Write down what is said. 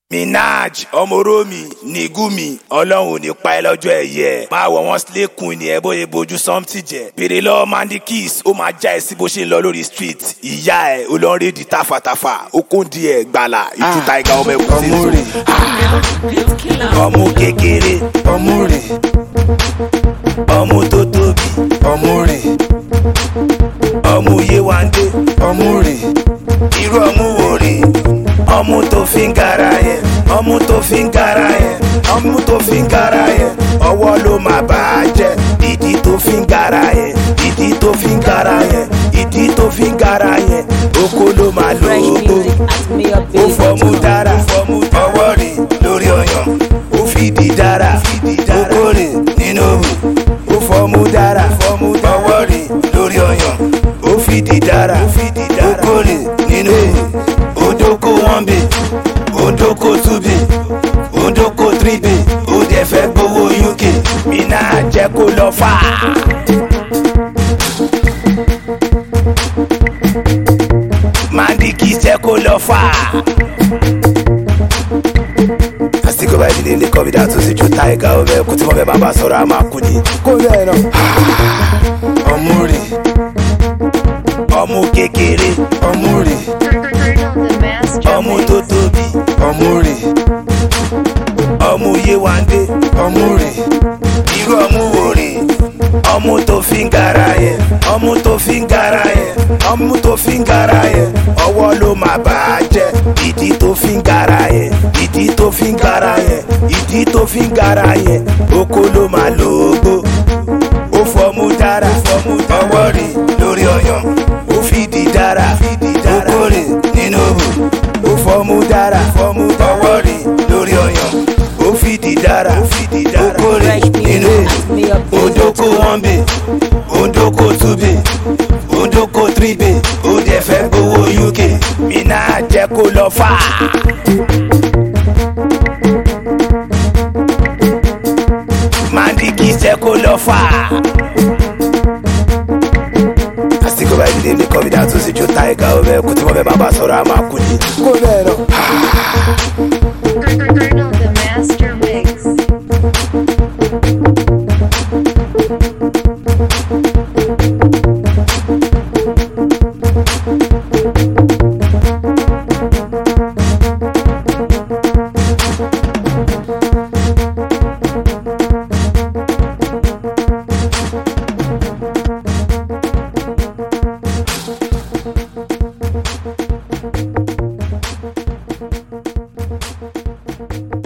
minaj ọmọrómi nìgúmi ọlọ́run ò ní pa ẹ́ lọ́jọ́ ẹ̀yẹ máa wọ̀ wọ́n sílẹ̀kùn ni ẹ bóyá bojú sọ́mtì jẹ bèrè lọ́wọ́ mandy kiss ó máa já ẹ sí bó ṣe ń lọ lórí street ìyá ẹ olóńrédì tàfàtàfà okòndì ẹ gbàlà ìtú taiga ọmọ ẹkùn sí ọmú rè ọmú kékeré ọmú rè ọmú tó tóbi ọmú rè ọmú yéwándé ọmú rè irú ọmú wo rè ọmú tó fi ń gara yẹn ọmú tó fi ń gara yẹn ọmú tó fi ń gara yẹn ọwọ́ ló máa bà á jẹ́ ìdí tó fi ń gara yẹn ìdí tó fi ń gara yẹn ìdí tó fi ń gara yẹn oko ló máa lò Fresh ó music at me up ó fọmú dára ọwọ́ rè lórí ọyàn ó fìdí dára oko rè nínú òwú ó fọmú dára ọwọ́ rè lórí ọyàn ó fìdí dára oko rè nínú òwú odoko one bay odoko two bay odoko three bay ó dẹ̀ fẹ́ gbowó uk mi náà jẹ́ kó lọ fà á. mandiki jẹ́ kó lọ fà á. àsìkò báyìí nílé ilé kọ́mídà tó sì ju táìgà ọbẹ̀ kú tí mo fẹ́ bá bá sọ̀rọ̀ a máa kú ni. kó bẹ́ẹ̀ náà ọmú rè ọmú kékeré ọmú rè ọmú tó tóbi ọmú rè ọmú yéwándé ọmú rè irú ọmú wo rè ọmú tó fi ń gara yẹn ọmú tó fi ń gara yẹn ọmú tó fi ń gara yẹn ọwọ́ ló máa bà á jẹ́ ìdí tó fi ń gara yẹn ìdí tó fi ń gara yẹn ìdí tó fi ń gara yẹn oko ló máa lò ó gbó ó fọmú dára ọwọ́ rè lórí ọyàn ó fìdí dára oko rè nínú òwú ó fọmú dára ọwọ́ rè lórí ọyàn ó fìdí dára oko rè Fresh nínú music at me up òwú odoko one bay odoko two bay odoko three bay ó dẹ̀ fẹ́ gbowó uk mi náà jẹ́ kó lọ fà á. mandiki jẹ́ kó lọ fà á. àsìkò báyìí nílé ilé kọ́mídà tó sì ju táìgà ọbẹ̀ kú tí mo fẹ́ bá bá sọ̀rọ̀ a máa kú ni. kó bẹ́ẹ̀ náà. Colonel the Master Mix. Thank